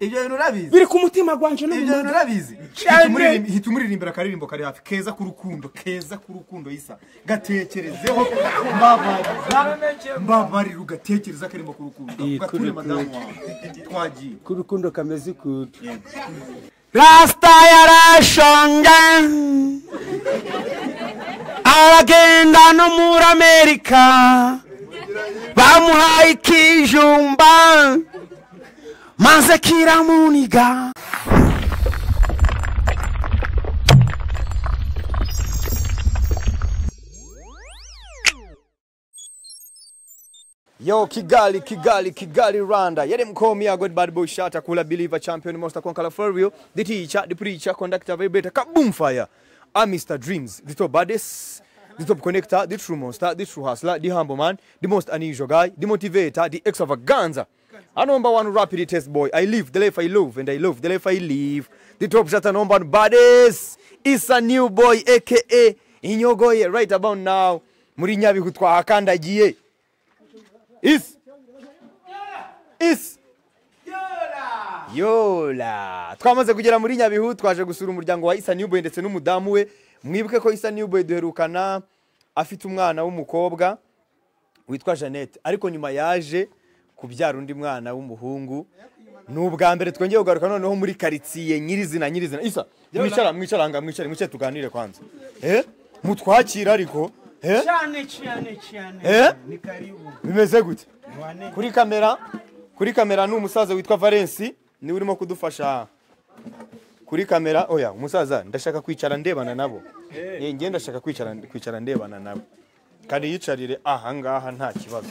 ibyo bintu urabizi biri ku mutima gwanje ibyo bintu n'umuntu urabizi Cyane. hita umuririmbira akaririmbo kari hafi keza k'urukundo keza k'urukundo isa gatekerezeho mbabariza mbabarira ugatekereza akarimbo k'urukundo Iyi gature k'urukundo. madamu wawe twagiye k'urukundo kameze ukuntu rasita yarashonga aragenda no muri amerika bamuhaye ikijumba maze kiramuniga Yo, Kigali, Kigali, Kigali, Rwanda. Yere mkomi ya God Bad Boy Shata, Kula Believer, Champion, Monster Conqueror, For Real, The Teacher, The Preacher, Conductor, Vibrator, Kaboom Fire. I'm Mr. Dreams, the top baddest, the top connector, the true monster, the true hustler, the humble man, the most unusual guy, the motivator, the extravaganza. A number one rapid test boy. I live the life I love and I love the life I live. The top shot number one baddest is a new boy, aka Inyogoye, right about now. Muri Nyabihu twahakandagiye is is yola twamaze kugera muri nyabihu twaje gusura umuryango wa isa newboy ndetse n'umudamu we mwibuke ko isa newboy duherukana afite umwana w'umukobwa witwa jeannette ariko nyuma yaje kubyara undi mwana w'umuhungu ni ubwa mbere twongeye kugaruka noneho muri karitsiye nyirizina nyirizina isa mwicara mwicara aha ngaha, mwicare mwicare tuganire kwanza eh mutwakira ariko eh cyane cyane cyane Eh? ni karibu bimeze gute wane kuri kamera kuri kamera ni umusaza witwa valensi niwe urimo kudufasha kuri kamera oya umusaza ndashaka kwicara ndebana nabo Eh, njye ndashaka kwicara kwicara ndebana nabo kandi yicarire aha ngaha nta kibazo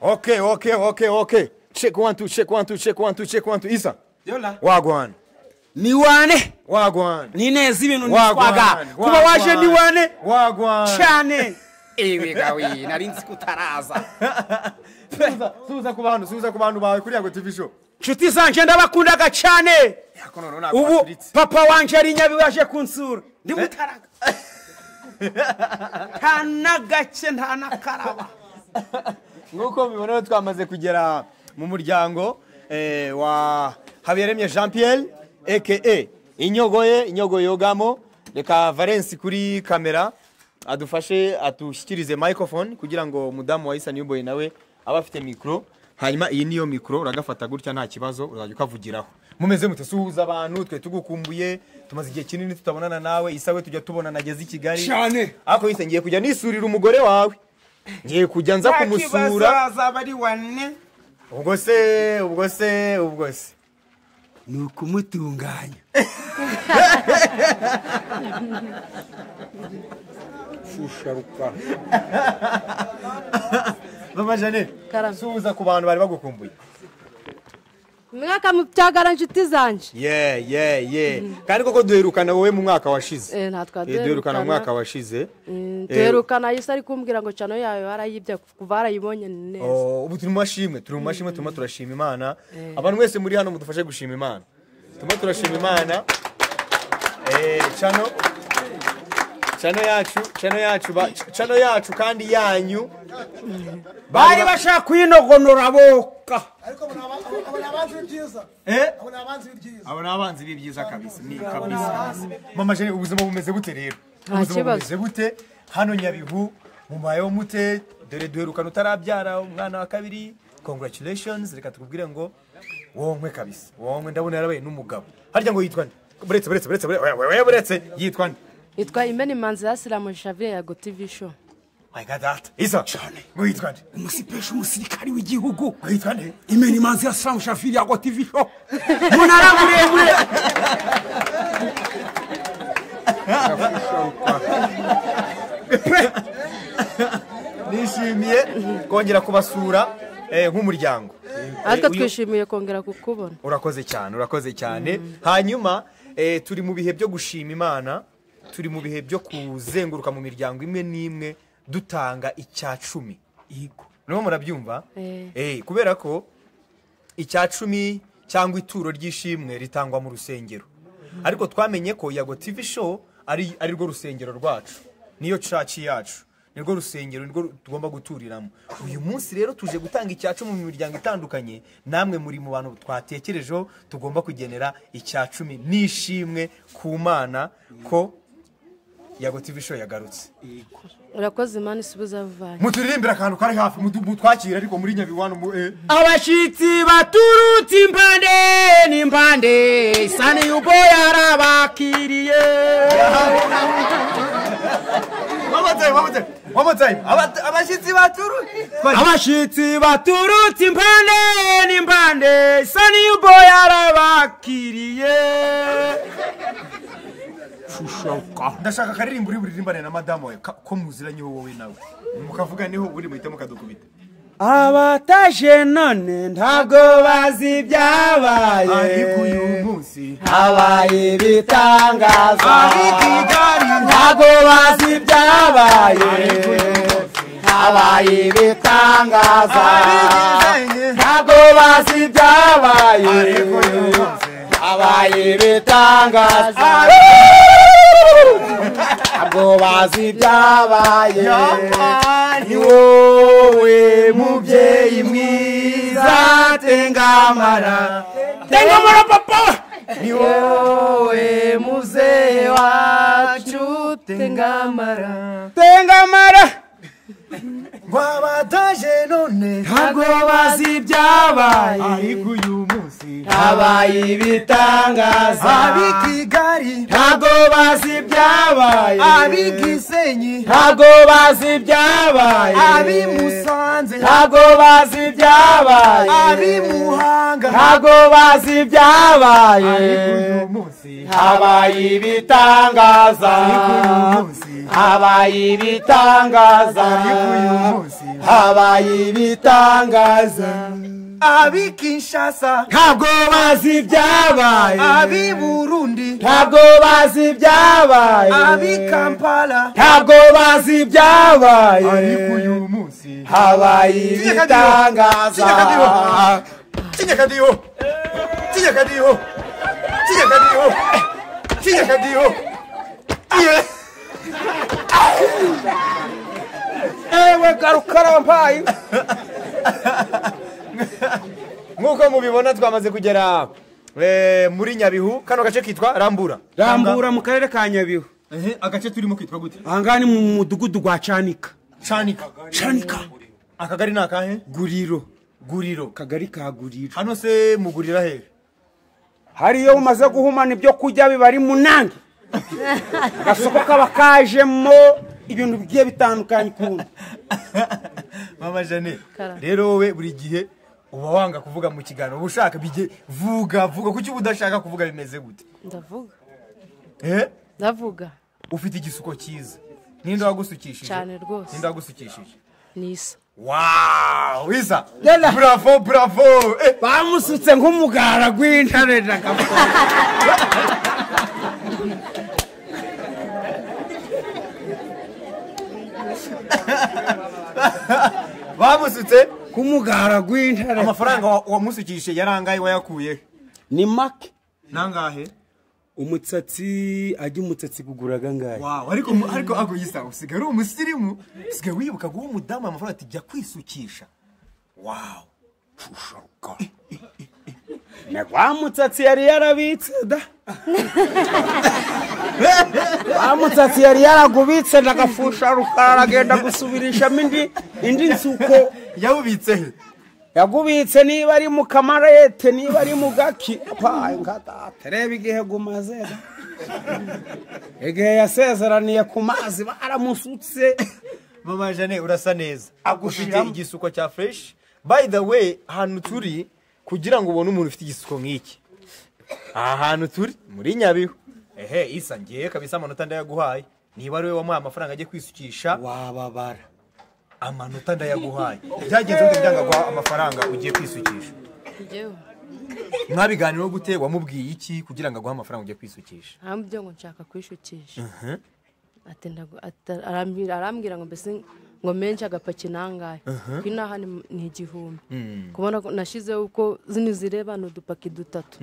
okay okay okay okay check one two check one two check one two check one two isa wagwana ni wane wagwana ni neza ibintu nitwaga wagwana kuba waje ni wane wagwana cyane ibiga we nari nzi ko utaraza subiza subiza ku bantu subiza ku bantu bawe kuri yago tv show nshuti zanje ndabakundaga cyane ubu papa wanje ari nyabihu yaje kunsura ndi mutaraga nta n'agake nta n'akaraba nk'uko mubibona rero twamaze kugera mu muryango eh, wa habiyaremye jean pierre eke inyogoye inyogoye yogamo reka valensi kuri kamera adufashe adushyikirize microphone kugira ngo mudamu wa isa newboy nawe abe afite mikoro hanyuma iyi niyo mikoro uragafata gutya nta kibazo uzajya ukavugiraho mumeze mute suhuza abantu twe tugukumbuye tumaze igihe kinini tutabonana nawe isa we tujya tubonana ageze i kigali Cyane. ariko yise ngiye kujya nisurira umugore wawe ngiye kujya nza kumusura azaba ari wane ubwo se ubwo se ubwo se ni ukumutunganya shusharuka mama jane Karame. suhuza ku bantu bari bagukumbuye mwaka mubyagara inshuti zanjye ye ye ye kandi koko duherukana wowe mu mwaka washize Eh, nta Eh, duherukana mu mwaka twaduherukana washize Mm, Eh, duherukana yise ari kumbwira ngo cano yawe barayibye kuva barayibonye ni neza oh, ubu turi mu mashimwe turi mu mashimwe turimo turashima imana abantu mwese muri hano mudufashe gushima imana turimo turashima imana Eh, cano cano yacu cano yacu ba- cano yacu kandi yanyu bari bashaka kuyinogonora boka Eh? abo ni abanzi b'ibyiza kabisa ni kabisa kabisa mama jene ubuzima bumeze bute rero Nta ubuzima kibazo. bumeze bute hano nyabihu mubayeho mute dore duherukana utarabyara umwana wa kabiri congratulations reka tukubwire ngo wonkwe kabisa wonkwe ndabona yarabaye n'umugabo harya ngo yitwa nde buretse buretse buretse buretse oya, oya, oya, buretse yitwa nde yitwa imena imanzi yasiramu shavire ya gotivi show my god that isa ngo yitwa nde umusipesha umusirikari w'igihugu ngo yitwa nde imena imanzi ya saramu shafiri ya gotivi sho umunara muremure nishimiye kongera kubasura eh, nk'umuryango ariko Eh, uyu- twishimiye kongera kukubona urakoze cyane urakoze cyane hanyuma eh, turi mu bihe byo gushima imana turi mu bihe byo kuzenguruka mu miryango imwe n'imwe dutanga icya cumi urimo murabyumva Eh. Eh, kubera ko icya cumi cyangwa ituro ry'ishimwe ritangwa mu rusengero ariko twamenye ko yago tv show ari arirwo rusengero rwacu niyo caci yacu nirwo rusengero nirwo tugomba guturiramo uyu munsi rero tuje gutanga icyacu mu miryango itandukanye namwe muri mu bantu twatekerejeho tugomba kugenera icya cumi n'ishimwe ku mana ko yago tv show yagarutse urakoze imana isubiza avanye muturirimbira akantu kari hafi mutu- mutwakire ariko muri nyabiwanu mu eh. abashyitsi baturutse impande n'impande sani yubo yarabakiriye One more time, one more time, one more time. Aba- abashyitsi baturu abashyitsi baturutse impande n'impande sani yubo yarabakiriye ndashaka akaririmbo uri buririmbane na madamu wawe ka- ko muziranye wowe nawe mukavuganeho uri muhite mukadukubita abataje none ntabwo bazi ibyabaye ariko uyu munsi habaye ibitangaza ariko igari ntabwo bazi ibyabaye habaye ibitangaza ntabwo bazi ibyabaye habaye ibitangaza ntabwo bazi ibyabaye ni wowe mubyeyi mwiza tengamara tengamara papa ni wowe muzehe wacu tengamara tengamara wabataje none ntabwo bazi ibyabaye ariko uyu munsi habaye ibitangaza ab'i kigali ntabwo bazi ibyabaye ab'i gisenyi ntabwo bazi ibyabaye ab'i musanze ntabwo bazi ibyabaye ab'i muhanga ntabwo bazi ibyabaye ariko uyu munsi habaye ibitangaza ariko uyu munsi habaye ibitangaza ariko uyu munsi habaye ibitangaza ab'i kinshasa ntabwo bazi ibyabaye ab'i burundi ntabwo bazi ab'i ibyabaye kampala ntabwo bazi ibyabaye ariko uyu munsi habaye ibitangaza kinyakadiho kinyakadiho kinyakadiho kinyakadiho ewe garuka rampaye nk'uko mubibona twamaze kugera eh, muri nyabihu kano gace kitwa rambura rambura mu karere ka nyabihu agace turimo kitwa gute ahangaha ni mu mudugudu gwa canika canika canika akagari ni akahe guriro guriro kagari ka guriro hano se mugurira hehe hariyo umaze guhumana ibyo kurya biba ari munange agasoko kaba kajemo ibintu bigiye bitandukanye ukuntu mama jane Kara. rero wowe buri gihe uba wanga kuvuga mu kiganiro uba ushaka bijye vuga vuga kuki uba udashaka kuvuga bimeze gute ndavuga Eh? ndavuga ufite igisuko cyiza ninde wagusukishije Cyane rwose. ninde wagusukishije nisa wow isa Yalla. bravo bravo eh, bamusutse nk'umugara gw'intare nagapfa bamusutse k'umugara gw'intare amafaranga wa- wamusukishije yarangaye wayakuye ni make nangahe umutsatsi ajya umutsatsi kugura angahe wawe ariko mu- ariko ago yisa usigaye uri umusirimu usigaye wibuka guha umudamu amafaranga ati jya kwisukisha wawu wa mutsatsi yari yarabitse da wa mutsatsi yari yaragubitse ndagafusha rukara agenda gusubirishamo indi indi nsuko yawubitse he yagubitse niba ari mu kamarete niba ari mu gaki payi ngadate reba igihe gumaze da. igihe yasezeraniye ku mazi baramusutse mama jane urasa neza ufite Agushiramo. igisuko cya fresh by the way ahantu turi kugira ngo ubone umuntu ufite igisuko nk'iki aha hantu turi muri nyabihu ehe isa ngiye kabisa amanota ndayaguhaye niba ari wowe wamuhaye amafaranga ajye kwisukisha wababara amanota ndayaguhaye byagenze bite byanga guha amafaranga ugiye kwisukisha njyewe mwabiganireho gute wamubwiye iki kugira ngo aguhe amafaranga ugiye kwisukisha nta byo ngo nshaka kwishukisha Ati ndagu- ata- arambwira arambwira ngo mbese ngo menshi agapaki nangahe ko inaha ni- ni igihumbi kubona ko nashyizeho uko zino zirebana udupaki dutatu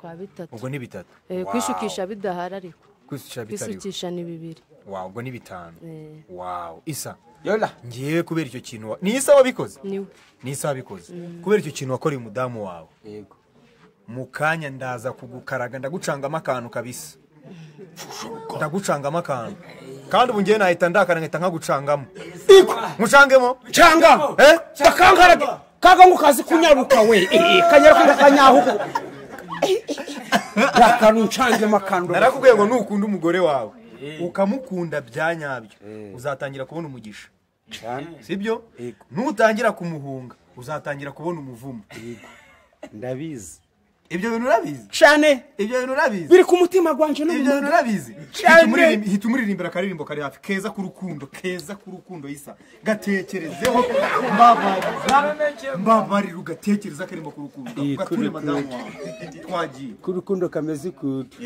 twa bitatu ubwo ni bitatu Eh, kwishukisha bidahari ariko kwisukisha bitariho kwisukisha ni bibiri wawe ubwo ni bitanu Eh. wawe isa yola ngewe kubera icyo kintu wa- ni isa wabikoze niwe ni isa wabikoze kubera icyo kintu wakoreye umudamu wawe yego mu kanya ndaza kugukaraga ndagucangamo akantu kabisa ndagucangamo akantu kandi ubu ngewe nahita ndakara nkahita nkagucangamo mucangemo cyangwa Eh? ndakangarage kaga ngo kazi kunyaruka we eh, kanyaruka ndakanyahuka Eh, eh, eh. rakantu ncange makando narakubwiye ngo nukunda umugore wawe ukamukunda bya nyabyo uzatangira kubona umugisha sibyo Yego. nutangira kumuhunga uzatangira kubona umuvumo ndabizi ibyo bintu urabizi cyane ibyo bintu urabizi biri ku mutima gwanje no mu ibyo bintu mutwe. urabizi Hita umuririmbi- hita umuririmbira akaririmbo kari hafi keza k'urukundo keza k'urukundo isa gatekerezeho mbabariza mbabarira ugatekereza akarimbo k'urukundo Iyi gature kuri- madamu wawe twagiye k'urukundo kameze ukutu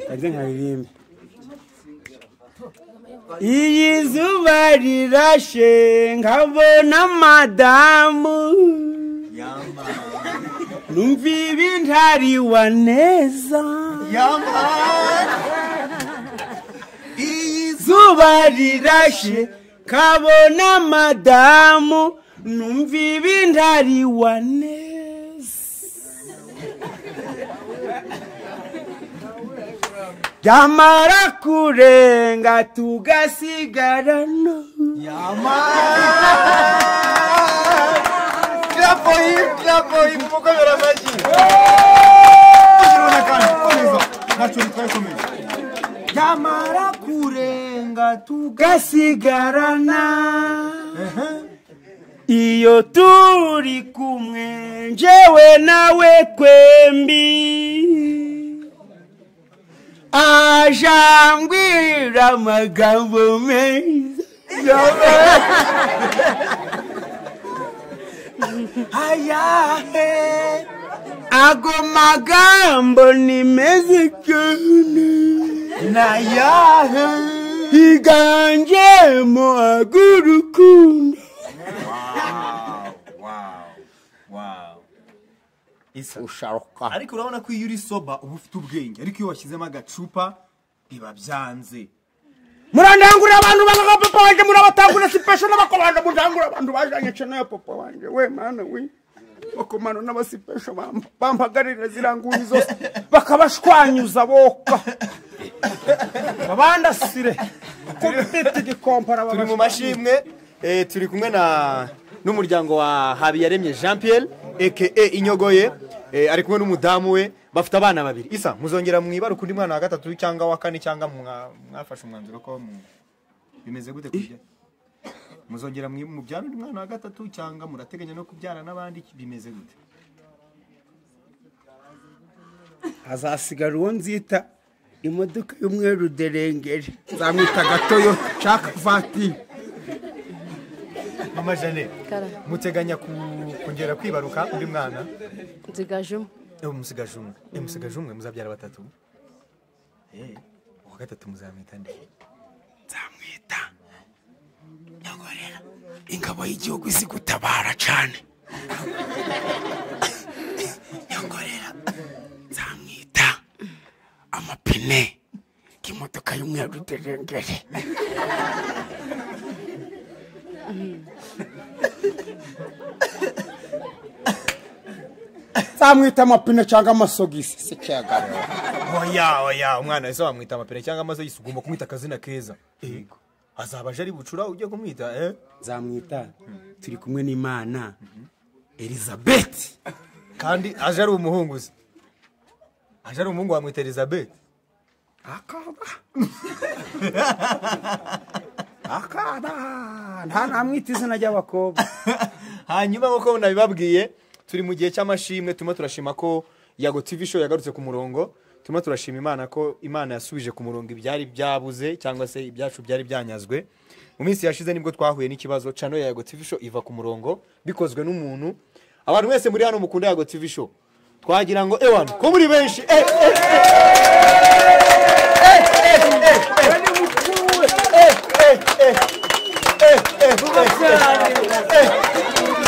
kanze nkaririmbe iyi zuba rirashe nkabona madamu yama numva ibintariwa neza yama iyi zuba rirashe kabona madamu numva ibintariwa neza byamara kurenga tugasigarana yama clap for him clap for him umukozi aramashyi Ugirwa na kane, komeza ntacyo bitwaye komeza byamara kurenga tugasigarana iyo turi kumwe njyewe nawe twembi ajambwira amagambo meza ayahe ago magambo ni meza cyane nayahe higanjemo ag'urukundo isa usharuka ariko urabona ko iyo uri soba uba ufite ubwenge ariko iyo washyizemo agacupa biba byanze murandangurira abantu babaga papa wanje murabatangura sipesho n'abakobanda mundangura abantu bajanye cane ya papa wanje we mana we bakomano n'abasipesho bam- bampagarira ziranguye zose bakabashwanyuza boka babandasire kubiti gikompara turi mu mashimwe eh, turi kumwe na n'umuryango wa habiyaremye jean pierre aka inyogoye eh, ari kumwe n'umudamu we bafite abana babiri isa muzongera mwibaruka undi mwana wa gatatu cyangga wa kane cyangwa mwa- mwafashe umwanzuro ko mu- bimeze gute kujya muzongera mwi- mubyara undi mwana wa gatatu cyangwa murateganya no kubyara n'abandi bimeze gute hazasigara uwo nzita imodoka y'umweru derengere nzamwita gatoyo caka vatiri mama jane kara muteganya ku- kongera kwibaruka undi mwana nzigajemo Eh, musigaje umwe Eh, musigaje umwe muzabyara batatu Eh, uwa gatatu muzamwita nde nzamwita nyogorera ingabo y'igihugu izi gutabara cane nyogorera nzamwita amapine k'imodoka y'umweru derengere nzamwita amapine cyangwa amasogisi si kiyagara oya oya umwana wese wamwita amapine cyangwa amazogisi ugomba kumwita akazina keza yego azaba aje ari bucura ujye kumwita eh? nzamwita turi kumwe n'imana elizabeth kandi aje ari umuhungu uzi aje ari umuhungu wamwita elizabeth akaba akaba nta namwita izina ry'abakobwa hanyuma nk'uko nabibabwiye turi mu gihe cy'amashimwe turimo turashima ko yago tv show yagarutse ku murongo turimo turashima imana ko imana yasubije ku murongo ibyari byabuze cyangwa se ibyacu byari byanyazwe mu minsi yashize nibwo twahuye n'ikibazo channel ya yago tv show iva ku murongo bikozwe n'umuntu abantu mwese muri hano mukunda yago tv show twagira ngo ewan ko muri benshi eh, eh,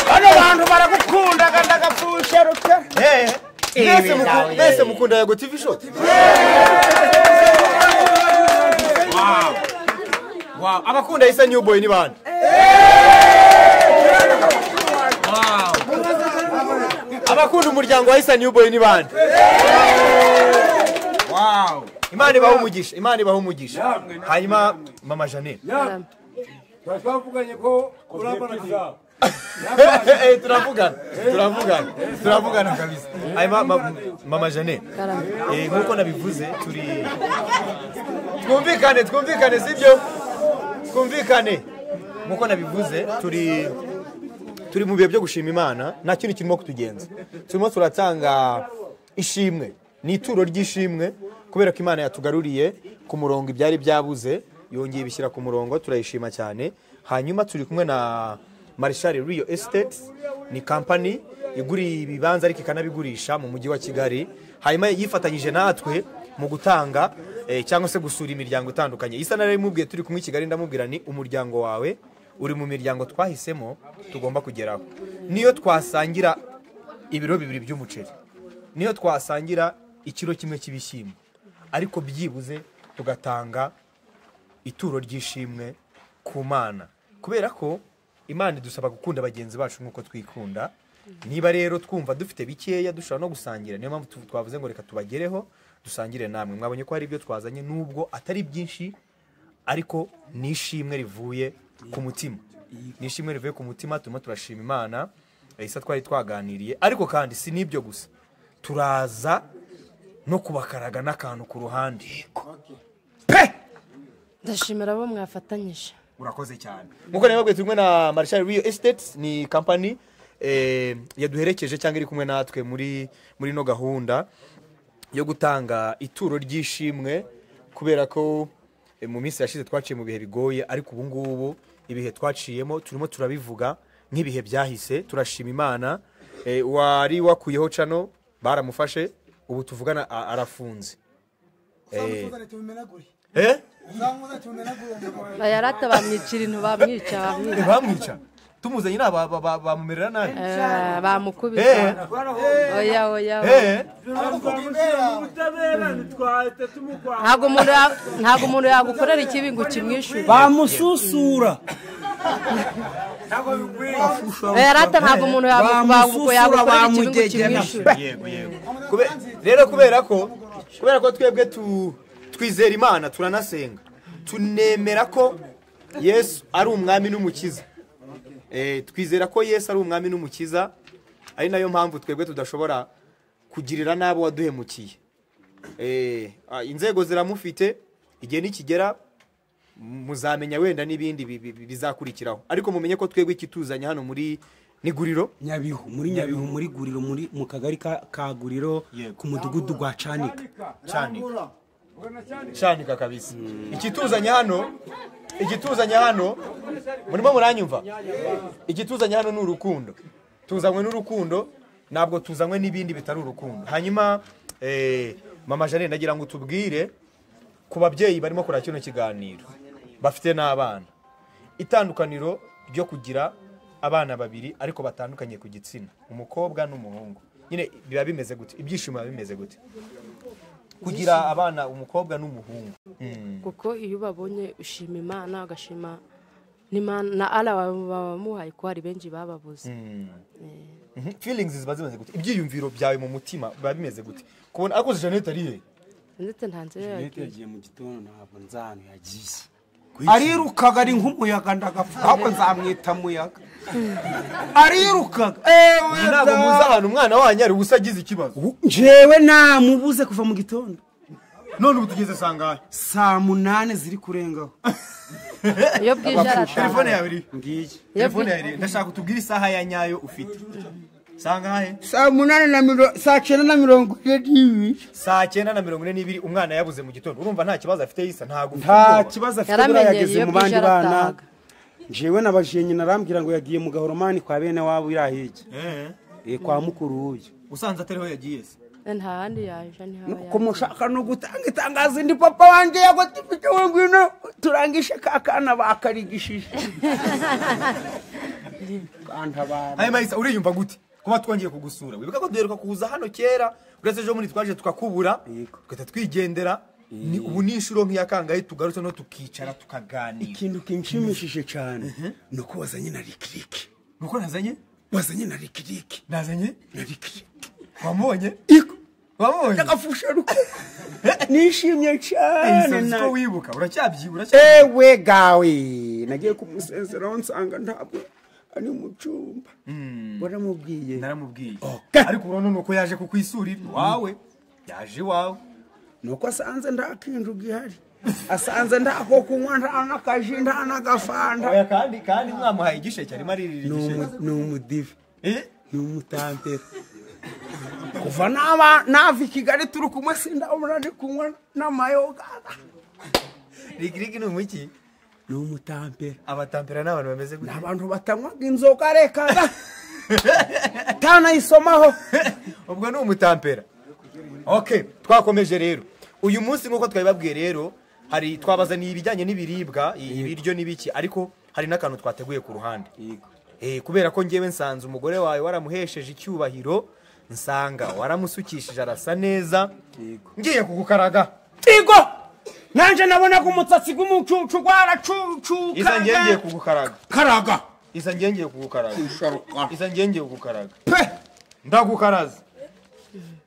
bano bantu baragukundaga ndagapfusha ruke eh, eh. Mwese Ibi muku- nawe. mwese mukunda yago tv show Wow, abakunda isa new boy ni bande. Wow. Abakunda umuryango wa isa new boy ni bande. Wow. Imana ibaha umugisha, Imana ibaha umugisha. Hanyuma mama Janet. Haram. twavuganye ko urabana Eh, turavugana. Turavugana. Turavugana kabisa. Hanyuma ma- mama Janet. Haram. Eh, nkuko nabivuze turi twumvikane twumvikane sibyo twumvikane nkuko nabivuze turi turi mu bihe byo gushima imana nta kintu kirimo kutugenza turimo turatanga ishimwe ni ituro ry'ishimwe kubera ko imana yatugaruriye ku murongo ibyari byabuze yongeye ibishyira ku murongo turayishima cyane hanyuma turi kumwe na marishari riyo esiteti ni kampani iguriye ibibanza ariko ikanabigurisha mu mujyi wa kigali hanyuma yifatanyije natwe mu gutanga eh, cyangwa se gusura imiryango itandukanye isa narimubwiye turi kumwe i kigali ndamubwira ni umuryango wawe uri mu miryango twahisemo tugomba kugeraho niyo twasangira ibiro bibiri by'umuceri niyo twasangira ikiro kimwe cy'ibishyimbo ariko byibuze tugatanga ituro ry'ishimwe ku mana kubera ko imana idusaba gukunda bagenzi bacu nk'uko twikunda niba rero twumva dufite bikeya dushobora no gusangira niyo mpamvu tu- twavuze ngo reka tubagereho dusangire namwe mwabonye ko hari ibyo twazanye nubwo atari byinshi ariko ni ishimwe rivuye ku mutima ni ishimwe rivuye ku mutima turimo turashima imana isa twari twaganiriye ariko kandi si n'ibyo gusa turaza no kubakaraga n'akantu ku ruhande pe ndashimira abo mwafatanyije urakoze cyane nkuko nababwiye turi kumwe na marshal Rio Estates ni kampani eh, yaduherekeje cyangwa iri kumwe natwe muri muri no gahunda yo gutanga ituro ry'ishimwe kubera ko eh, mu minsi yashize twaciye mu bihe bigoye ariko ubu ngubu ibihe twaciyemo turimo turabivuga nk'ibihe byahise turashima imana eh, wari wakuyeho cano baramufashe ubu tuvugana a- arafunze Eh. Eh? bayarata bamwicira intu bamwica bamwica bamwica tumuzanye ni aba- ba- ba- bamumerera nabi Eh, Eh. bamukubita oya oya oya. Eh. ubutabera ntitwahita tumurwanya ntabwo umuntu ya- ntabwo umuntu yagukorera ikibi ngo ukimwishyure bamususura bayarata ntabwo umuntu yagu- bagu- Bamususura, yagukorera ikibi ngo bamudegena. ukimwishyure yego yego Kube- rero kubera ko kubera ko twebwe tu- twizera imana turanasenga tunemera ko yesu ari umwami n'umukiza Eh, twizera ko yesu ari umwami n'umukiza ari nayo mpamvu twebwe tudashobora kugirira n'abo waduhemukiye Eh, ah, inzego ziramufite igihe nikigera muzamenya wenda n'ibindi bi- bi- bi- bizakurikiraho ariko mumenye ko twebwe ikituzanye hano muri n'iguriro nyabihu muri nyabihu muri guriro muri mu kagari ka ka guriro ku mudugudu gwa canika canika canika kabisa ikituzanye hano ikituzanye hano murimo muranyumva ikituzanye hano ni urukundo tuzanywe n'urukundo ntabwo tuzanywe n'ibindi bitari urukundo hanyuma eh, mama jane nagira ngo tubwire ku babyeyi barimo kureba kino kiganiro bafite n'abana itandukaniro ryo kugira abana babiri ariko batandukanye ku gitsina umukobwa n'umuhungu nyine biba bimeze gute ibyishimo biba bimeze gute kugira abana umukobwa n'umuhungu kuko iyo ubabonye ushima imana ugashima n'Imana- na ara wamuhaye ko hari benshi bababuze Mhm. feelings ziba zimeze gute ibyiyumviro byawe mu mutima biba bimeze gute kubona ariko Jeanette ari he ndetse nta nzira yagiye yagiye mu gitondo ntabwo nzi ahantu yagiye arirukaga ari nk'umuyaga ndagapfa ahubwo nzamwita muyaga arirukaga ewe ntabwo muzi ahantu umwana wanyu ari ubusa agize ikibazo njyewe namubuze kuva mu gitondo none ubu tugeze sangahe saa munani ziri kurengaho iyo bwije telefone arataha yawe iri ngiyi iyo telefone bwije yawe iri ndashaka utubwire isaha ya nyayo ufite sangahe saa munani na mirongo saa cyenda na mirongo ine n'ibiri saa cyenda na mirongo ine n'ibiri umwana yabuze mu gitondo urumva nta kibazo afite yisa ntabwo ufite nta ubwoba. kibazo afite buriya yaramenyeye yageze iyo mu bwije bandi bana aratahaga njyewe nabajiye nyina arambwira ngo yagiye mu gahoromani kwa bene wabo iriya hirya Eh, kwa mukuru w'uyu usanze atariho yagiye se Eh, nta handi yaje ni haba ko mushaka no gutanga itangazo ndi papa wanjye yagotifitewe ngwino turangishe ka kana bakarigishije kantabara hanyuma isa uriyumva gute kuba twongeye kugusura wibuka ko duheruka kuza hano kera uretse ejo muri twaje tukakubura Yego. tugahita twigendera ni ubu ni inshuro nk'iya kangahe tugarutse no tukicara tukaganira ikintu kinshimishije cyane ni uko wazanye na rikiriki nuko nazanye wazanye na rikiriki nazanye na rikiriki wamubonye iko wamubonye afusharuka nishimye cyane Ese na ko wibuka uracyabyibura ewe gawe nagiye kumusezeraho nsanga ntabwo ari mu cyumba waramubwiye naramubwiye Okay. ariko ubu noneho nuko yaje kukwisura iwawe yaje iwawe nuko asanze nta kintu gihari asanze nta ko kunywa nta n'akaji nta n'agafanta oya kandi kandi mwamuhaye igisheke arimo aririra Ni igisheke umu- ni umudive Eh? ni umutantera kuva naba nava i kigali turi kumwe sindabona ndi kunywa n'amayoga rigirigi ni umuki ni umutantera abatampera ni abantu bameze ni gutya abantu batanywaga inzoga reka tanayisomaho ubwo ni umutampera okay twakomeje rero uyu munsi nk'uko twabibabwiye rero hari twabazaniye ibijyanye n'ibiribwa ibiryo n'ibiki ariko hari n'akantu twateguye ku ruhande Eh, kubera ko ngewe nsanze umugore wawe waramuhesheje icyubahiro nsanga waramusukishije arasa neza ngiye kugukaraga tigo nanjye nabonaga umutsatsi w'umucucu waracucuka iza ngengeye kugukaraga karaga iza ngengeye kugukaraga usharuka iza ngengeye kugukaraga pe ndagukaraza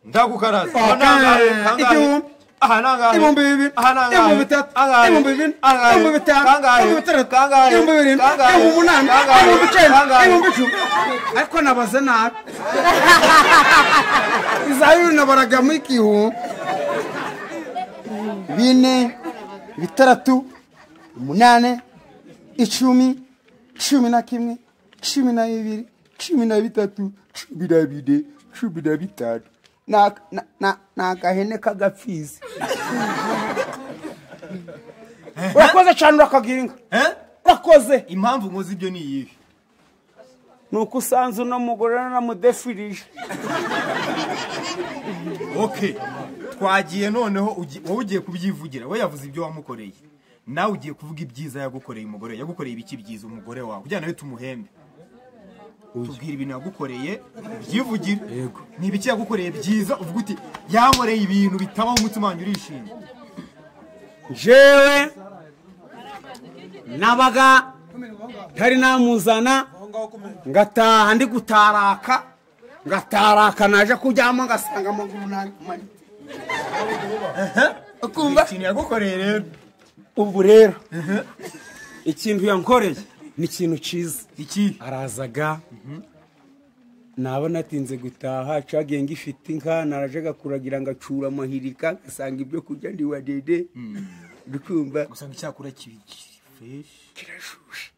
ndagukaraza Okay. Aha nangahe? Kangahe? Igihumbi. aha nangahe? ibihumbi bibiri aha nangahe? ibihumbi bitatu Angahe? ibihumbi bine Angahe? ibihumbi bitanu Kangahe? ibihumbi bitandatu Kangahe? ibihumbi birindwi Kangahe? ibihumbi umunani Kangahe? ibihumbi icyenda Kangahe? ibihumbi icumi ariko nabaze nabi iza bibiri nabaragamo igihumbi bine bitandatu umunani icumi cumi na kimwe cumi na bibiri cumi na bitatu cumi na bine cumi na bitanu Na- na- na- ni agahene k'agapfizi urakoze cyane urakagira inka Eh? urakoze impamvu nkoze ibyo ni iyihe ni uko usanze uno mugore naramudefirije okay twagiye noneho ugi- wowe ugiye kubyivugira we yavuze ibyo wamukoreye nawe ugiye kuvuga ibyiza yagukoreye umugore yagukoreye ibiki byiza umugore wawe kugira nawe tumuhembe tubwira ibintu yagukoreye byivugire ni ibiki yagukoreye byiza uvuga uti yankoreye ibintu bitabaho umutima wanjye urishimye jewe nabaga ntari namuzana ngataha ndi gutaraka ngataraka naje kuryama ngasanga amaguru namanitse ukumva ikintu yagukoreye rero ubu rero ikintu yankoreye ni ikintu cyiza iki arazaga naba natinze gutaha cagiye ngifite inka narajaga kuragira ngacura amahirika ngasanga ibyo kurya ndi wa dede urukumva gusanga icyakura kibi kiri fresh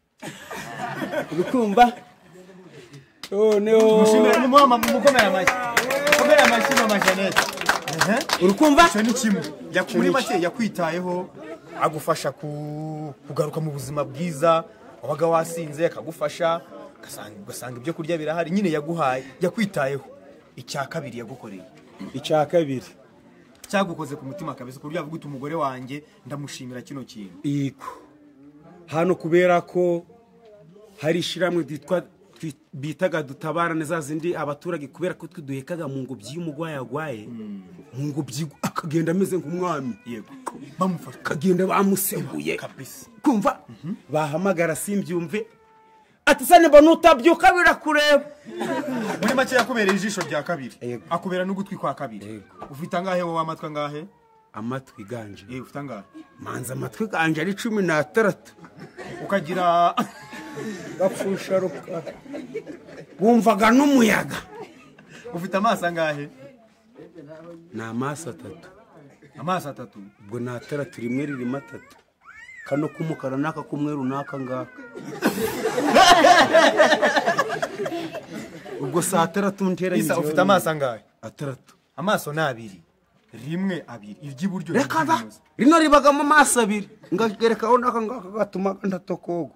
urukumva noneho mushimira mumuha mumukomera amashyi mukomera amashyi mama Jeannette Ehe. urukumva icyo ni kimwe Yaku- muri make yakwitayeho agufasha ku- kugaruka mu buzima bwiza wabaga wasinze akagufasha ugasanga- ugasanga ibyo kurya birahari nyine yaguhaye yakwitayeho icya kabiri yagukoreye icya kabiri cyagukoze ku mutima kabisa ku buryo yavuga uti umugore wanjye ndamushimira kino kintu yego hano kubera ko hari ishyirahamwe ryitwa twi- bitaga dutabarane za zindi abaturage kubera ko twe duhekaga mu ngobyi y'umurwayi arwaye mu ngobyi akagenda ameze nk'umwami yego bamufasha akagenda bamuseguye kabisa kumva bahamagara simbyumve ati sane mbona utabyuka birakureba muri make yakubereye ijisho rya kabiri Yego. akubera n'ugutwi kwa kabiri ufite angahe wowe amatwi angahe amatwi ganje Eh, ufite angahe manza amatwi ganje ari cumi n'atandatu ukagira gapfusha rukara wumvaga n'umuyaga ufite amaso angahe ni amaso atatu amaso atatu ubwo ni atandatu rimwe ririmo atatu kano k'umukara n'aka k'umweru n'aka ngaka ubwo saa atandatu ntera isa ufite amaso angahe atandatu amaso ni abiri rimwe abiri iry'iburyo reka da n'iry'ibumoso. rino ribagamo amaso abiri ngagerekaho n'aka ngaka gatuma ndatokoga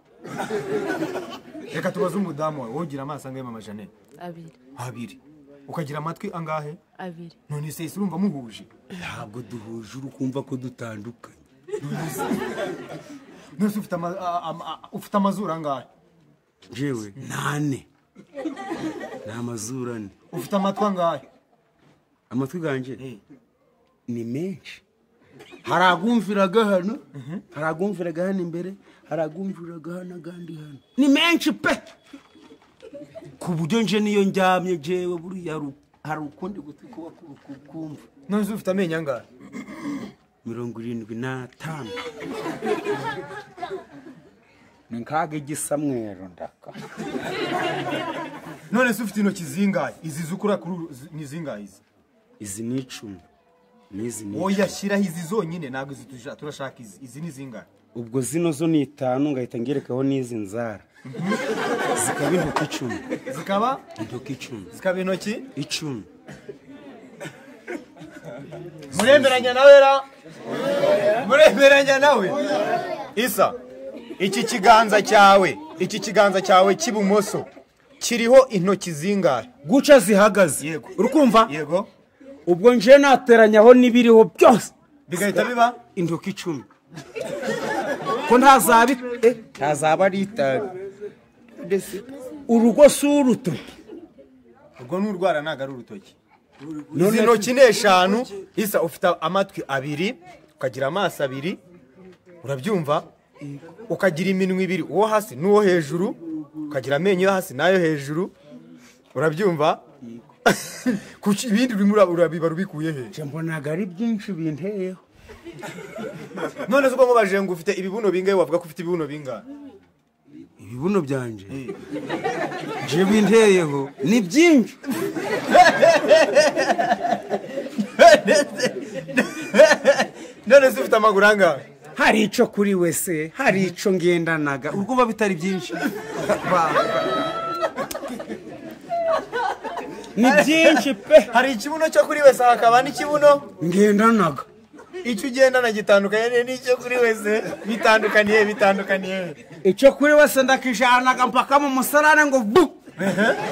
reka tubaze umudamu wawe wowe ugira amaso angahe mama janete abiri abiri ukagira amatwi angahe abiri none se ese urumva muhuje ntabwo duhuje uri kumva ko dutandukanye none se ufite ama- a- ama- a- ufite amazuru angahe jewe nane ni amazuru ane ufite amatwi angahe amatwi ganjye Eh. ni menshi hari agumviraga hano hari agumviraga hano imbere hari agumviraga hano agandi hano ni menshi pe ku buryo nje niyo ndyamye jewe buriya ru- hari ukundi gutwi kuba kumva none se ufite amenyo angahe mirongo irindwi n'atanu ni nkaga igisamwero ndaka none se ufite intoki zingahe izi zukura kuri ni zingahe izi izi ni icumi n'izi ni wowe icumi yashyiraho izi zonyine ntabwo izi tuja- turashaka izi izi ni zingahe ubwo zino zo ni itanu ngahita ngerekaho n'izi nzara zikaba intoki icumi zikaba intoki icumi zikaba intoki icumi muremeranya nawe ra muremeranya nawe isa iki kiganza cyawe iki kiganza cyawe cy'ibumoso kiriho intoki zingahe guca zihagaze Yego. urukumva yego ubwo nje nateranyaho n'ibiriho byose bigahita biba intoki icumi ko ntazaba it- eh, ntazaba ari itabi Ndetse urugo si uruto ubwo n'urwara ntabwo ari urutoki None- izi ntoki ni eshanu isa ufite amatwi abiri ukagira amaso abiri urabyumva ukagira iminwa ibiri uwo hasi n'uwo hejuru ukagira amenyo yo hasi n'ayo hejuru urabyumva Kuki ibindi urimo ura- urabiba rubikuye he nje mbonaga ari byinshi binteyeho none se ubwo nkubajije ngo ufite ibibuno bingahe wavuga ko ufite ibibuno bingahe ibibuno byanje nje binteyeho ni byinshi none se ufite amaguru angahe hari ico kuri wese hari ico ngendanaga ubwo uba bitari byinshi ni byinshi pe hari ikibuno cyo kuri wese hakaba n'ikibuno ngendanaga icyo ugendana gitandukanye n'icyo kuri wese bitandukaniye bitandukaniye icyo kuri wese ndakijanaga mpaka mu musarane ngo bu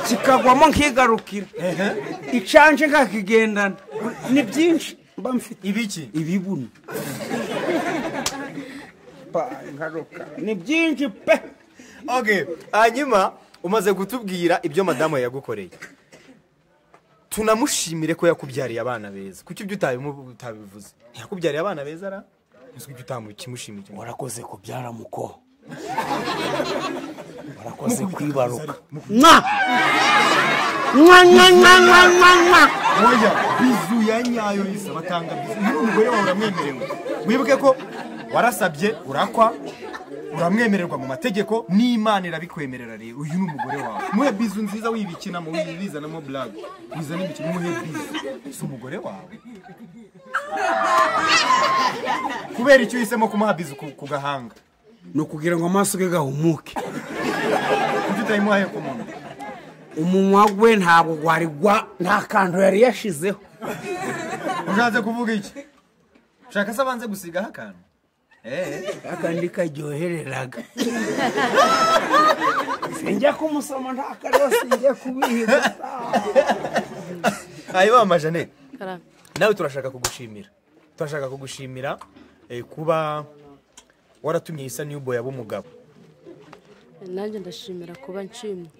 kikagwamo nkigarukira icanje nkakigendana ni byinshi mba mfite ibiki ibibuno ni byinshi pe okay hanyuma umaze kutubwira ibyo madamu yagukoreye tunamushimire ko yakubyariye abana beza kuki ibyo utabimu- utabivuze yakubyariye abana beza ra nzi ibyo utamukimushimiye warakoze kubyara muko warakoze kwibaruka mwa mwa mwa mwa mwa mwa mwa oya bizu ya nyayo isa batanga bizu niba umugore wawe uramwemerewe wibuke ko warasabye urakwa uramwemererwa mu mategeko n'imana irabikwemerera rero uyu ni umugore wawe muhe bizu nziza wibikinamo wibizanamo blague wizana imikino muhe bizu si umugore wawe kubera icyo uhisemo kumuha bizu ku, ku gahanga ni ukugira ngo amaso ge gahumuke kuko utayimuhaye ku munwa umunwa we ntabwo gwari gwa nta kantu yari yashizeho ushatse kuvuga iki ushaka se abanze gusigaho akantu eh akandi karyohereraga sinjya kumusoma nta kariho sinjya kubihiga ayiba amajane karame nawe turashaka kugushimira turashaka kugushimira eh, kuba waratumye isa new boy aba umugabo nanjye ndashimira kuba nshimye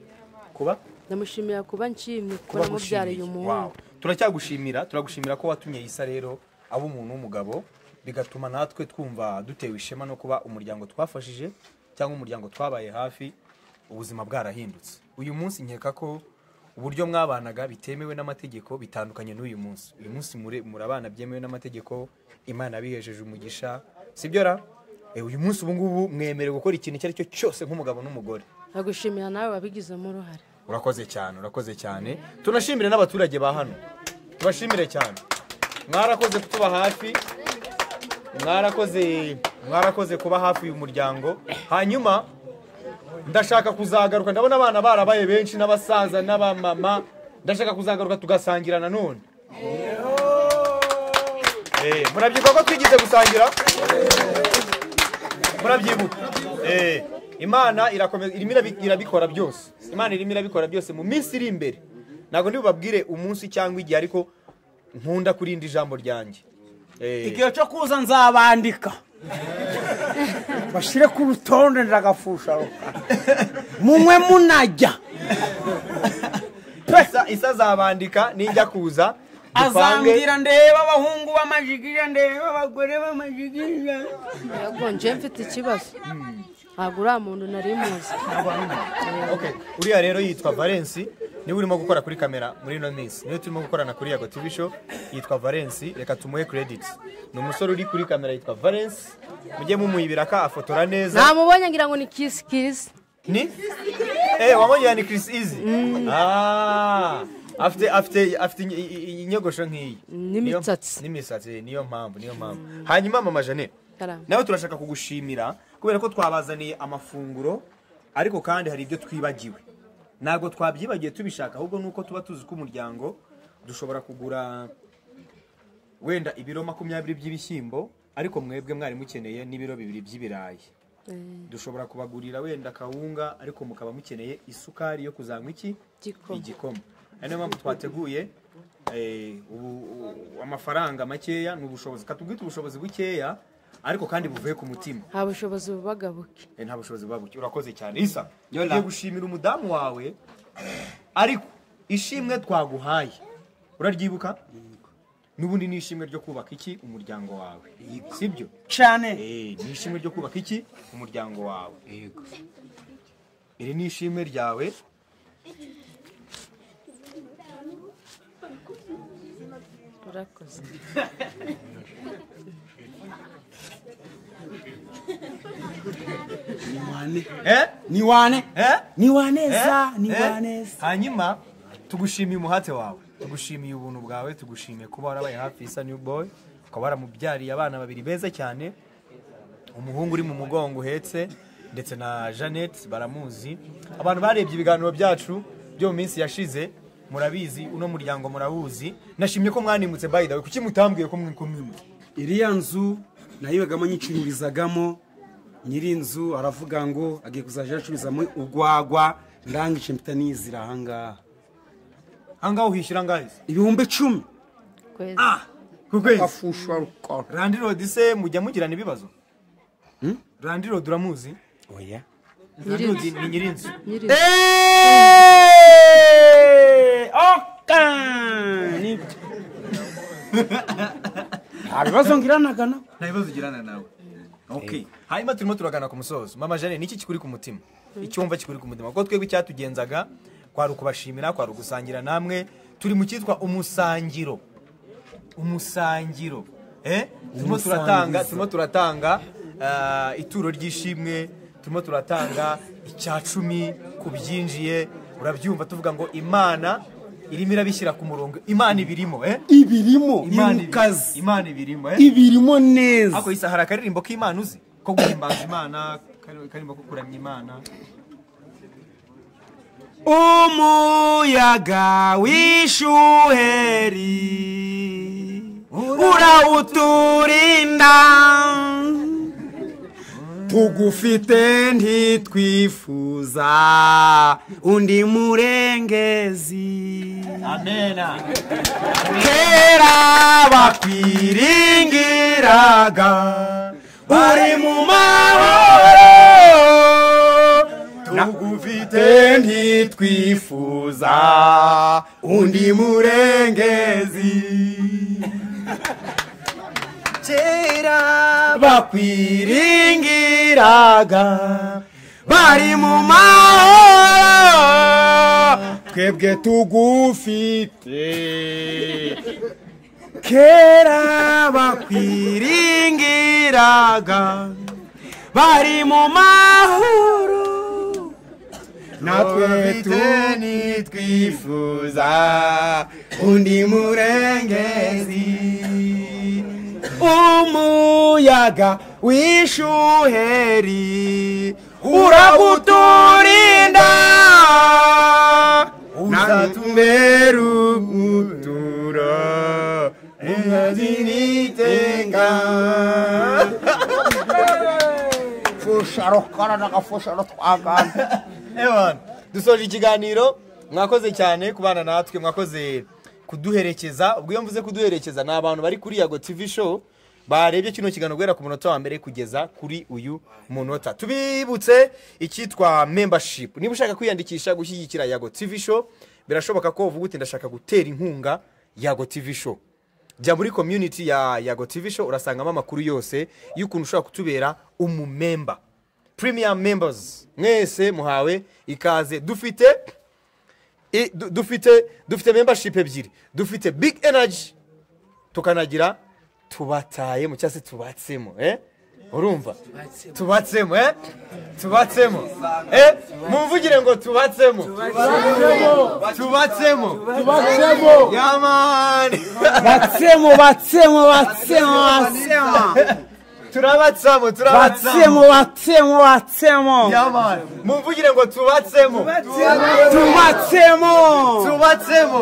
kuba ndamushimira kuba nshimye kuba kuba namubyariye agushimiye. umuhungu Wow. turacyagushimira turagushimira ko watumye isa rero aba umuntu w'umugabo bigatuma natwe twumva dutewe ishema no kuba umuryango twafashije cyangwa umuryango twabaye hafi ubuzima bwarahindutse uyu munsi nkeka ko uburyo mwabanaga bitemewe n'amategeko bitandukanye n'uyu munsi uyu munsi mure- murabana byemewe n'amategeko imana yabihejeje umugisha sibyo ra Eh, uyu munsi ubu ngubu mwemerewe gukora ikintu icyo ari cyo cyose nk'umugabo n'umugore ndagushimira nawe wabigizemo uruhare urakoze cyane urakoze cyane tunashimire n'abaturage ba hano tubashimire cyane mwarakoze kutuba hafi mwarakoze mwarakoze kuba hafi uyu muryango hanyuma ndashaka kuzagaruka ndabona abana barabaye benshi n'abasaza n'abamama ndashaka kuzagaruka tugasangira nanone Eh, murabyibuka ko twigeze gusangira murabyibuka Eh, imana irakomeza irimo irabi- irabikora byose imana irimo irabikora byose mu minsi iri imbere ntabwo ntibubabwire umunsi cyangwa igihe ariko nkunda kurinda ijambo ryanjye Eh, igihe cyo kuza nzabandika bashire ku rutonde ndagafusha munywe munajya isa, isa azabandika nijya kuza dupange azambwira ndeba abahungu b'amajigija ndeba abagore b'amajigija yego nje mfite ikibazo ntabwo uriya muntu nari muzi Okay, uriya rero yitwa Valence niwe urimo gukora kuri kamera muri ino minsi niwe turimo gukorana kuri Yago TV show yitwa Valence reka tumuhe credit ni umusore uri kuri kamera yitwa Valence mujye mumuyibira ka afotora neza namubonye ngira ngo ni kisi kisi ni eh wamwongerera ni Chris Easy ah afite afite afite inye- i- i- inyogosho nk'iyi Niyo- n'imisatsi. n'imisatsi niyo mpamvu niyo mpamvu hanyuma mama Janet Karame. nawe turashaka kugushimira kubera ko twabazaniye amafunguro ariko kandi hari ibyo twibagiwe ntabwo twabyibagiye tubishaka ahubwo nuko tuba tuzi ko umuryango dushobora kugura wenda ibiro makumyabiri by'ibishyimbo ariko mwebwe mwari mukeneye n'ibiro bibiri by'ibirayi dushobora kubagurira wenda kawunga ariko mukaba mukeneye isukari yo kuzanywa iki Igikoma. igikoma ari nayo mpamvu twateguye eh, ubu- u- amafaranga makeya ni ubushobozi katubwite ubushobozi bukeya ariko kandi buvuye ku mutima nta bushobozi bubagabuke Eh, nta bushobozi buba buke urakoze cyane isa tugiye gushimira umudamu wawe ariko ishimwe twaguhaye uraryibuka n'ubundi ni ishimwe ryo kubaka iki umuryango wawe sibyo cyane Eh, ni ishimwe ryo kubaka iki umuryango wawe iri ni ishimwe ryawe urakoze eh? ni wane Eh? ni waneza Eh? ni Eh? waneza hanyuma tugushimiye umuhate wawe tugushimiye ubuntu bwawe tugushimiye kuba warabaye hafi isa new boy ukaba waramubyariye abana babiri beza cyane umuhungu uri mu mugongo uhetse ndetse na jeannette baramuzi abantu barebye ibiganiro byacu byo mu minsi yashize murabizi uno muryango murawuzi nashimye ko mwanimutse by the way kuki mutambwiye ko mwimutse iriya nzu nayibagamo nyicururizagamo nyiri inzu aravuga ngo agiye kuzajya acururizamo urwagwa ndangice mpita nizira ahangaha ahangaha uhishyura angahe se ibihumbi icumi kwezi ku kwezi afusha rukora randirodi se mujya mugirana ibibazo randirodi uramuzi oya randirodi ni nyirinzu nyiri oka ni- nta bibazo ngiranaga na nta bibazo ugirana nawe Okay. hanyuma turimo turagana ku musozo mama jane niki kikuri ku mutima icyumva kikuri ku mutima kuko twebwe icyatugenzaga kwari ukubashimira kwari ugusangira namwe turi mu cyitwa umusangiro umusangiro eh? turimo turatanga turimo turatanga ah, ituro ry'ishimwe turimo turatanga icya cumi ku byinjiye urabyumva tuvuga ngo imana irimo irabishyira ku murongo imana ibirimo eh? ibirimo imana ibi- imukazi imana ibirimo eh? ibirimo neza Ako isa hari akaririmbo k'Imana uzi ko guhimbaza Imana kari- karirimbo ko kuramya Imana umuyaga w'ishuheri urawuturinda tugufite ntitwifuza undi murengezi Amena kera bakwiringiraga uri mu mahoro tugufite ntitwifuza undi murengezi kera bakwiringiraga bari mu mahoro twebwe tugufite kera bakwiringiraga bari mu mahoro natwe nitwifuza undi murengezi umuyaga w'ishuheri uraguturinda uzatubera ubuturo inkazinitenga fusha rukora n'agafusha rutwagana Ewan dusoje ikiganiro mwakoze cyane kubana natwe mwakoze kuduherekeza ubwo iyo mvuze kuduherekeza ni abantu bari kuri Yago TV show barebye kino kiganiro guhera ku munota wa mbere kugeza kuri uyu munota tubibutse icyitwa membership niba ushaka kwiyandikisha gushyigikira Yago TV show birashoboka ko uvuga uti ndashaka gutera inkunga yago tv show jya muri community ya yago tv show urasangamo amakuru yose y'ukuntu ushobora kutubera umumemba premium members mwese muhawe ikaze dufite i- du- dufite dufite membership ebyiri dufite big energy tukanagira tubatayemo cyangwa se tubatsemo eh? urumva tubatsemo eh? tubatsemo eh? mumvugire ngo tubatsemo tubatsemo tubatsemo yamani batsemo batsemo batsemo batsemo turabatsamo turabatsamo batsemo batsemo batsemo yamani mumvugire ngo tubatsemo tubatsemo tubatsemo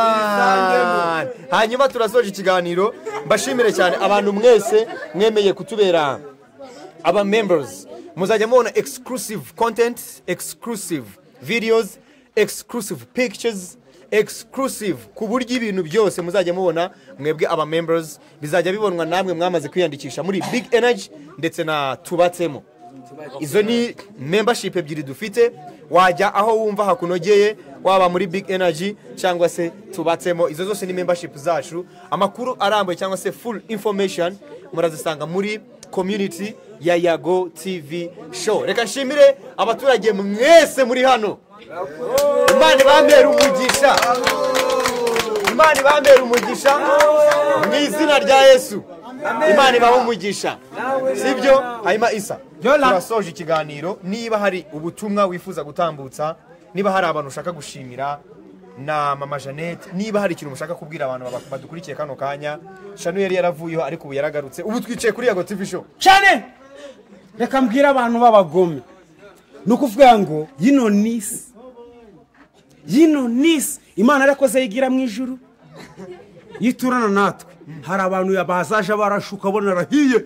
yamani hanyuma turasoje ikiganiro mbashimire cyane abantu mwese mwemeye kutubera aba members muzajya mubona exclusive content exclusive videos exclusive pictures exclusive ku buryo ibintu byose muzajya mubona mwebwe aba members bizajya bibonwa namwe mwamaze kwiyandikisha muri big energy ndetse na tubatsemo izo ni membership ebyiri dufite wajya aho wumva hakunogeye waba muri big energy cyangwa se tubatsemo izo zose ni membership zacu amakuru arambuye cyangwa se full information murazisanga muri community ya yago tv show reka nshimire abaturage mwese muri hano imana ibambera umugisha imana ibambera umugisha mu izina rya yesu imana ibaha umugisha sibyo hanyuma isa turasoje ikiganiro niba hari ubutumwa wifuza gutambutsa niba hari abantu ushaka gushimira na mama jeannette niba hari ikintu mushaka kubwira abantu baba- badukurikiye kano kanya shanu yari yaravuyeho ariko ubu yaragarutse ubu twicaye kuri yago tv show cyane reka mbwire abantu b'abagome ni ukuvuga ngo yino nisi yino nisi imana yarakoze yigira mu ijuru yiturana natwe hari abantu bazaje barashuka bonarahiye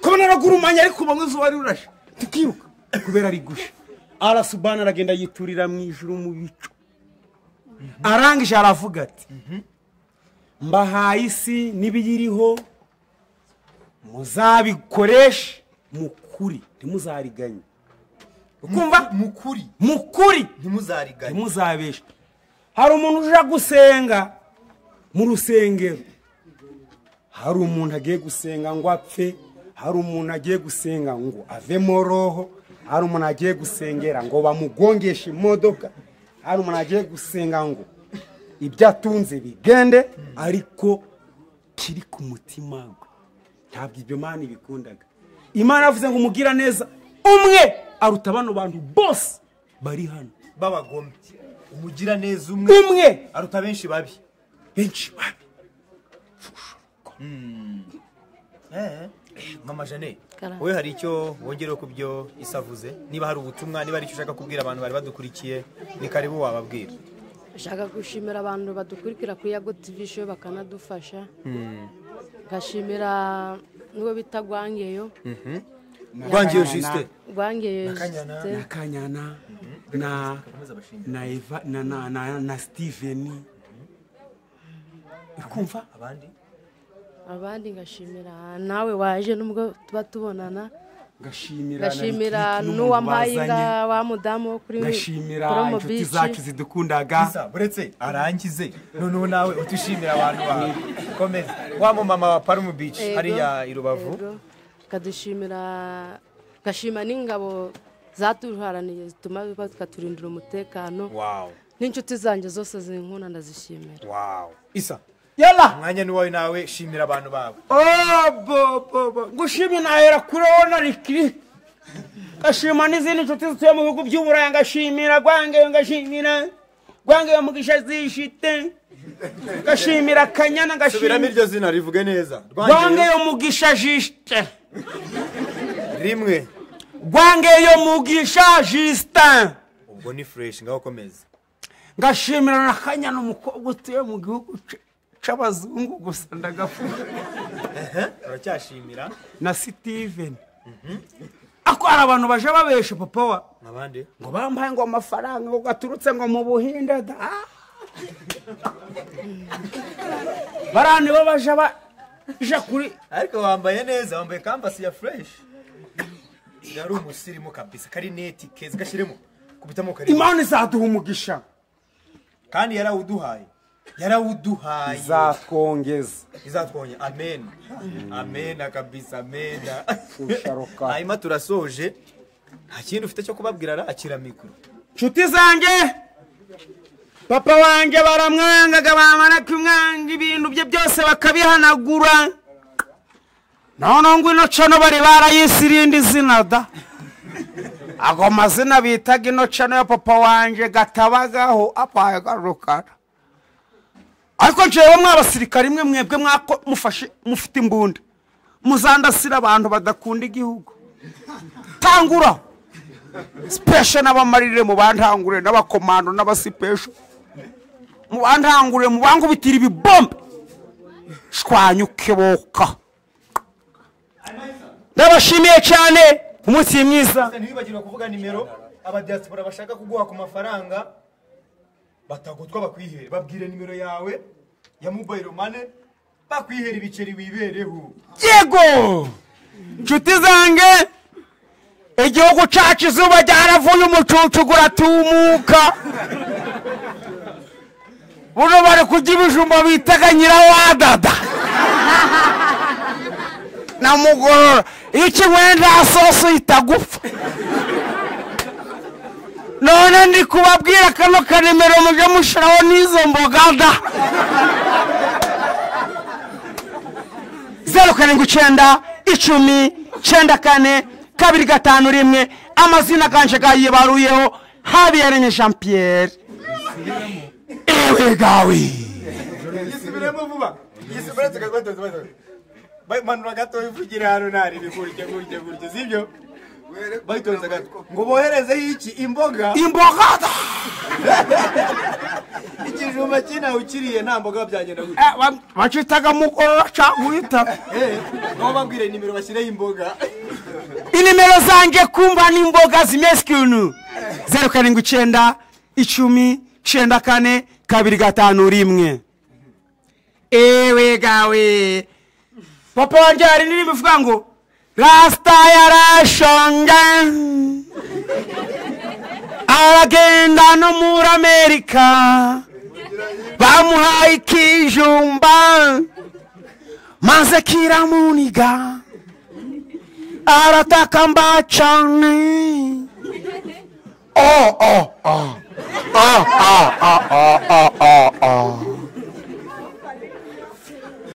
kubona aragurumanya ariko bamwe izuba rirashe tukiruka kubera ari gusha arasubana aragenda yiturira mu ijuru mu bicu arangije aravuga ati mbahaye isi n'ibiyiriho muzabikoreshe mukuri ntimuzariganye ukumva mukuri mukuri ntimuzariganye ntimuzabeshe hari umuntu uje gusenga mu rusengero hari umuntu agiye gusenga ngo apfe hari umuntu agiye gusenga ngo avemo roho hari umuntu agiye gusengera ngo bamugongeshe imodoka hari umuntu agiye gusenga ngo ibyo atunze bigende ariko kiri ku mutima we ntabwo ibyo Imana ibikundaga imana yavuze ngo umugira neza umwe aruta bano bantu bose bari hano b'abagome umugira neza umwe umwe aruta benshi babi benshi babi Eh, mama jeannette Karahava. wowe hari icyo wongereho ku byo isavuze niba hari ubutumwa niba hari icyo ushaka kubwira abantu bari badukurikiye ni karibu wababwira nshaka gushimira abantu badukurikira kuri yago tv show bakanadufasha ngashimira n'uwo bita rwangeyo rwangiyo jisite rwangeyo na kanyana na na eva na na na, na steven ukumva abandi ngashimira nawe waje nubwo tuba tubonana ngashimira ngashimira na Ricky n'uwampaye n'umuntu inga wa mudamu wo kuri bazanye, ngashimira promo inshuti beach. zacu zidukundaga isa buretse arangize noneho nawe utushimira abantu bawe komeza wa mumama wa parumu bici Yego, hariya i rubavu yego. ngadushimira ngashima n'ingabo zatuharaniye zituma bakaturindira umutekano wawu n'inshuti zanjye zose zinkunda ndazishimira wawu isa yala umwanya ni wowe nawe shimira abantu bawe obobobo ngushimye nahera kuri wowe na rikiri ngashima n'izindi nshuti zituye mu bihugu by'uburayi ngashimira rwangeyo ngashimira rwangeyo mugisha zishite ngashimira kanyana subiramo ngashimira iryo zina rivuge neza Rwangeyo. rwangeyo mugisha jisite rimwe rwangeyo mugisha jisite ubwo ni fureshi ngaho komeza ngashimira na kanyana umukobwa utuye mu gihugu c- c'abazungu gusa ndagafuka turacyashimira na sitiveni ako hari abantu baje babesha papa wa abandi ngo bampaye ngo amafaranga ngo gaturutse ngo mu buhinde da Ah! bariya nibo baje baja kuri ariko wambaye neza wambaye kampasi ya fureshi yari umusirimu kabisa kari neti keza gashyiremo kubitamo kari imana izaduha umugisha kandi yarawuduhaye yarawuduhaye izatwongeza izatwonya amen amen akabisa amen Usharuka. hanyuma turasoje nta kindi ufite cyo kubabwira arakira mikoro nshuti zanjye papa wanjye baramwangaga bamara kumwanga ibintu bye byose bakabihanagura noneho ino cano bari barayisirindi izina da ago mazina bitaga ino cano ya papa wanjye gatabagaho apaye garukara ariko njyewe mw'abasirikare imwe mwebwe mwako mufashe mufite imbunda muzandasira abantu badakunda igihugu tangura sipesho n'abamarire mu bantangure n'abakomando n'abasipesho mu bantangure mu bangubitira ibibombe shwanyuke boka ndabashimiye cyane umunsi mwiza ntibibagirwe kuvuga nimero abadiaspora bashaka kuguha ku mafaranga batagotwa bakwihere babwire nimero yawe ya mobile money bakwihere ibiceri wibereho yego nshuti zanjye igihugu cyacu izuba ryaravuye umucucu guratumuka buno bari kurya ibijumba bitaga nyirawadada namugorora iyo ukinyweye nta sosi uhita gupfa none ndi kubabwira kano kanimero mujye mushyiraho n'izo mboga da zeru karindwi icyenda icumi icyenda kane kabiri gatanu rimwe amazina kanje gayibaruyeho habiyaremye jean pierre ewe gawe yisubiremo vuba yisubiremo tukagotwa manura gato wivugira hano narire gutya gutya gutya sibyo bayitoza gato ngo boherezeho iki imboga imbogada ikijumba cy'inawe ukiriye nta mboga byagenda gutya bacitaga mugorora cyangwa uhita Eh, nabo babwire nimero bashyireho imboga inimero zanjye kumva n'imboga zimeze ikintu zeru karindwi icyenda icumi icyenda kane kabiri gatanu rimwe ewe gawe papa wanjye hari indirimbo ivuga ngo rasita yarashonga aragenda no muri amerika bamuhaye ikijumba maze kiramuniga arataka mba cyane